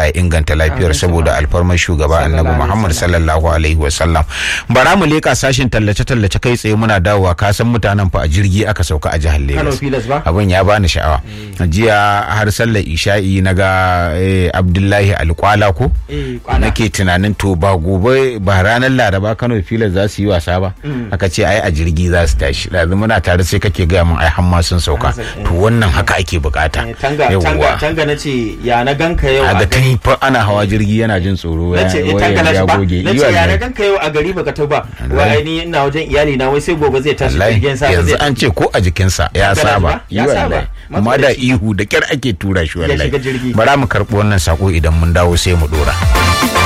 Allah ya inganta lafiyar saboda alfarmar shugaba annabi Muhammad sallallahu alaihi wasallam bara mu leka sashin tallace tallace kai tsaye muna dawowa ka san mutanen fa a jirgi aka sauka a jihar Lagos abin ya bani sha'awa jiya har sallar isha'i na ga Abdullahi Alkwala ko nake tunanin to ba gobe ba ranar Laraba Kano filas za su yi wasa ba aka ce ai a jirgi za su tashi yanzu muna tare sai kake gaya mun ai hamma sun sauka to wannan haka ake bukata tanga tanga na ce ya na ganka yau a gari fa ana hawa jirgi yana jin tsoro ya ya goge na ce ya na ganka yau a gari baka ta ba wai ni ina wajen iyali na wai sai gobe zai tashi jirgin sa yanzu an ce ko a jikinsa ya saba yi wallahi amma da ihu da kyar ake tura shi wallahi bara mu karɓi wannan sako idan mun dawo sai mu dora